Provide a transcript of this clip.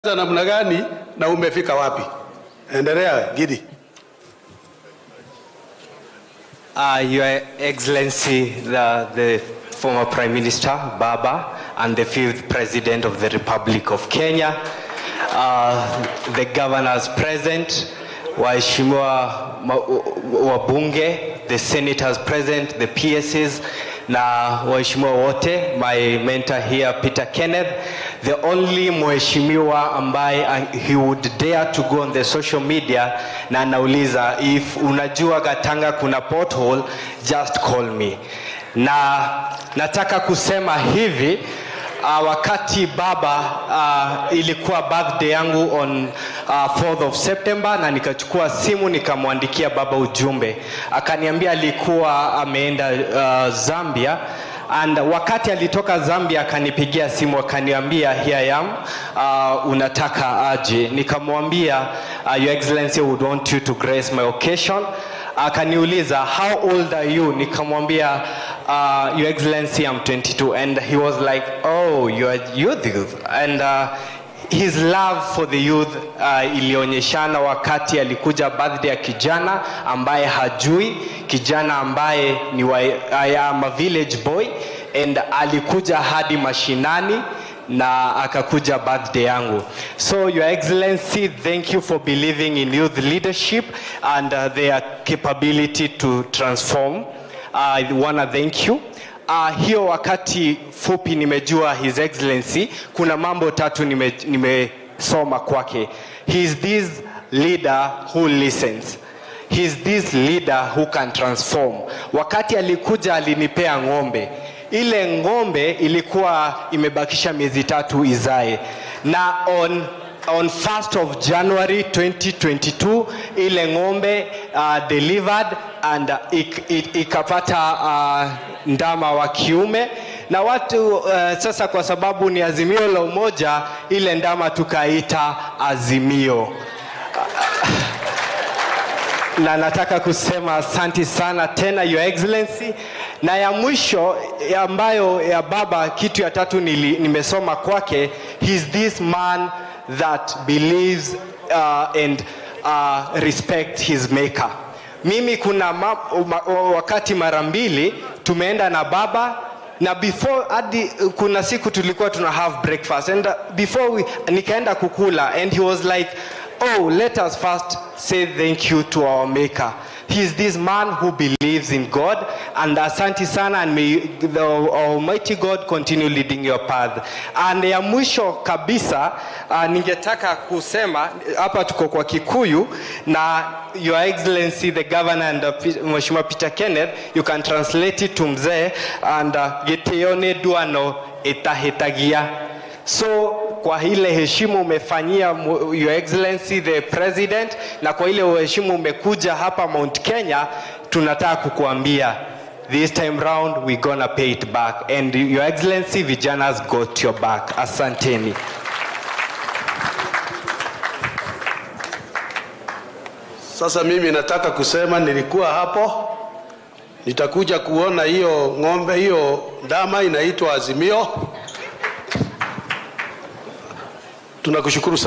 namna gani na umefika wapi? Endelea Gidi. Uh, Your Excellency, the, the former Prime Minister, Baba, and the fifth President of the Republic of Kenya, uh, the governors present, waheshimiwa ma- wabunge, the senators present, the PSs, na waheshimiwa wote, my mentor here, Peter Kenneth, the only mheshimiwa ambaye uh, he would dare to go on the social media na anauliza if unajua Gatanga kuna pothole just call me. Na nataka kusema hivi uh, wakati baba uh, ilikuwa birthday yangu on uh, 4th of September na nikachukua simu nikamwandikia baba ujumbe, akaniambia alikuwa ameenda uh, Zambia and wakati alitoka Zambia akanipigia simu akaniambia here I am uh, unataka aje nikamwambia uh, your excellency I would want you to grace my occasion akaniuliza how old are you nikamwambia uh, your excellency I'm 22 and he was like oh you are youth youth and uh, his love for the youth uh, ilionyeshana wakati alikuja birthday ya kijana ambaye hajui kijana ambaye ni wa, I am a village boy and alikuja hadi mashinani na akakuja birthday yangu so your excellency thank you for believing in youth leadership and uh, their capability to transform i wanna thank you Uh, hiyo wakati fupi nimejua his excellency kuna mambo tatu nime- nimesoma kwake he is this leader who listens he is this leader who can transform wakati alikuja alinipea ng'ombe ile ng'ombe ilikuwa imebakisha miezi tatu izae na on on 1st of January 2022 ile ng'ombe uh, delivered and uh, ik, ik, ikapata uh, ndama wa kiume na watu uh, sasa kwa sababu ni azimio la umoja ile ndama tukaita azimio na nataka kusema asanti sana tena your excellency na ya mwisho ya ambayo ya baba kitu ya tatu nili, nimesoma kwake he's this man that believes uh, and uh, respect his maker mimi kuna ma, ma, wakati mara mbili tumeenda na baba na before hadi kuna siku tulikuwa tuna have breakfast and uh, before we, nikaenda kukula and he was like oh let us first say thank you to our maker he is this man who believes in god and asanti sana and may the almighty god continue leading your path and ya mwisho kabisa uh, ningetaka kusema hapa tuko kwa kikuyu na your excellency the governor and uh, P- mheshimiwa peter kenneth you can translate it to mzee and uh, gitio nĩ ndwano ĩtahĩtagia so kwa ile heshima umefanyia mu- your excellency the president na kwa ile uheshimu umekuja hapa mount kenya tunataka kukuambia this time round we gonna pay it back and your excellency vijanas got your back asanteni Sasa mimi nataka kusema nilikuwa hapo, nitakuja kuona hiyo ng'ombe, hiyo ndama inaitwa Azimio. Tunakushukuru sana.